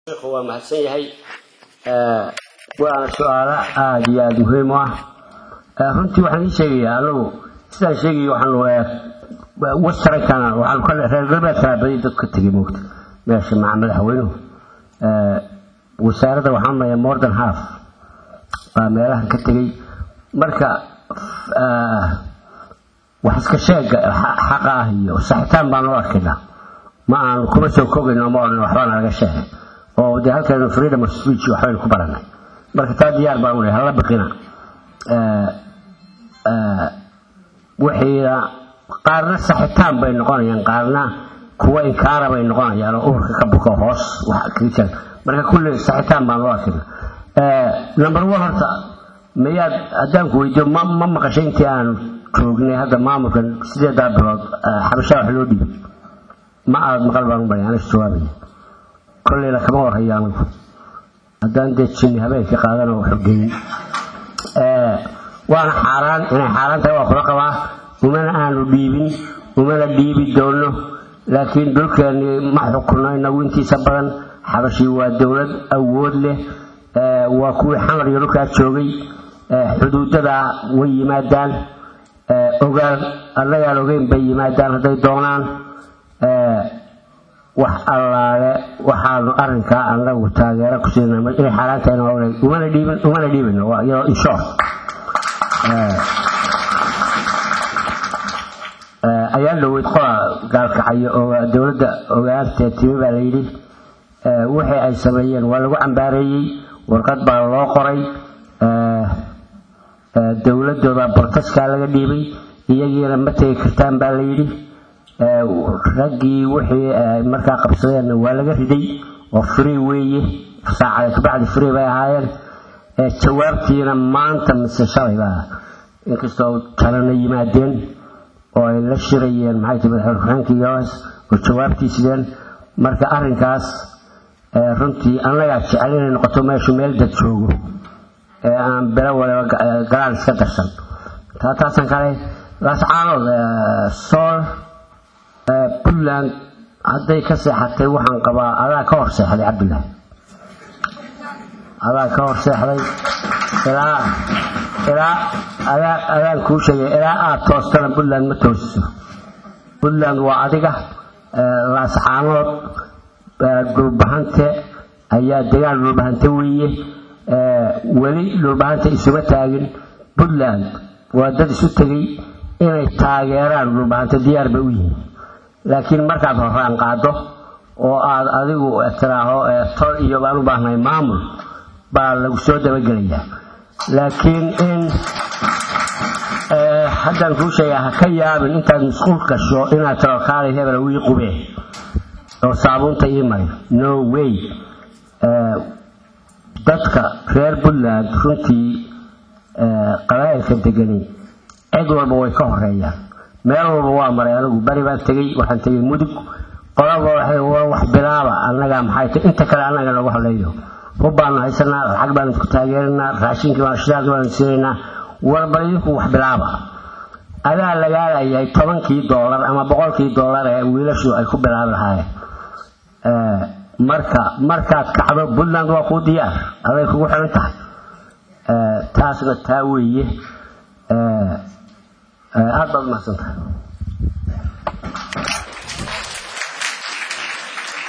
waa mahadsan yahay waana su-aalo aada iyo aada muhiim u ah runtii waxaan ii sheegayaa anagu sidaan sheegaya waxaan wastarankana waxaan ka reer galbeedkana badi dadka tegay moogta meesha maca madaxweynuhu wasaaradda waxaan maya more than half baa meelahan ka tegay marka wax iska sheega xaqa ah iyo saxitaan baan u arkaynaa ma aan kuma soo kogayno ma odhan waxbaa nalaga sheegay oo dee halkeenu freedom of speech waxbaynu ku baranay marka taa diyaar baan u lehay hala baqina wixiina qaarna saxitaan bay noqonayaan qaarna kuwa inkaara bay noqonayaan oo urka ka buko hoos wax kaga jira marka kulli saxitaan baan loo arkayna number one horta mayaad haddaan ku weydiyo ma ma maqashay intii aan joognay hadda maamulkan sideedaa bilood xabashaa wax loo dhibay ma aad maqal baan u baray aniga jawaabaya kolleyna kama warhayo anigu haddaan dee jinni habeenkii qaadan oo xogeyn waana xaaraan inay xaaraan tahay waa kula qabaa umana aanu dhiibin umana dhiibi doono laakiin dhulkeennii ma xukunno inagu intiisa badan xabashii waa dowlad awood leh waa kuwii xamar iyo dhulkaa joogay xuduudada way yimaadaan ogaal annagaan ogeyn bay yimaadaan hadday doonaan wax allaale waxaanu arinkaa anagu taageero ku siina inay xaaraan tahay umana dhiibin umana dhiibino waa iyadoo inshort ayaa dhaweyd qola gaalkacayo oo dowladda ogaantee timi baa layidhi wixii ay sameeyeen waa lagu cambaareeyey warqad baa loo qoray dowladooda bortaskaa laga dhiibay iyagiina ma tegi kartaan baa layidhi raggii wixii markaa qabsadeenna waa laga riday oo free weeye saacada kabacdi free bay ahaayeen jawaabtiina maanta mise shalay baa inkastoo kalena yimaadeen oo ay la shirayeen maxay tahay madaxweyne ku-xigeenka us oo jawaabtii sideen marka arrinkaas runtii annagaa jecel inay noqoto meeshu meel dad joogo ee aan belo waliba galaan iska darsan taa taasan kale laascaanood sool puntland hadday ka seexatay waxaan qabaa adaa ka hor seexday cabdilaahi adaa ka hor seexday ilaa ilaa adaa adaan kuu sheegay ilaa aad toostana puntland ma toosiso puntland waa adiga laascaanood dhulbahante ayaa degaan dhulbahante weeye weli dhulbahante isuma taagin puntland waa dad isu tegay inay taageeraan dhulbahante diyaar bay u yihiin laakiin markaad horaan qaado oo aad adigu tiraaho tol iyo baan u baahnay maamul baa lagu soo dabagelayaa laakiin in haddaan kuu sheegaa ha ka yaabin intaad musquul gasho inaad tiro kaalay hebel wii qubee oo saabuunta ii maray no way dadka reer puntland runtii qabaa'ilka degani cid walba way ka horeeyaan meel walba waa maray anigu bari baan tegey waxaan tegey mudug qolaba wax bilaaba annagaa maxay tay inta kale annaga lagu hadleeyo hub baanu haysanaa lacag baanu isku taageerinaa raashinkii baan shidaalkii baanu siinaynaa warba idinku wax bilaaba adaa lagaalayahay tobankii doolar ama boqolkii doolar ee wiilashu ay ku bilaabi lahaayeen marka markaad kacdo puntland waa kuu diyaar aday kugu xiran tahay taasna taa weeye aada baad umahadsantahay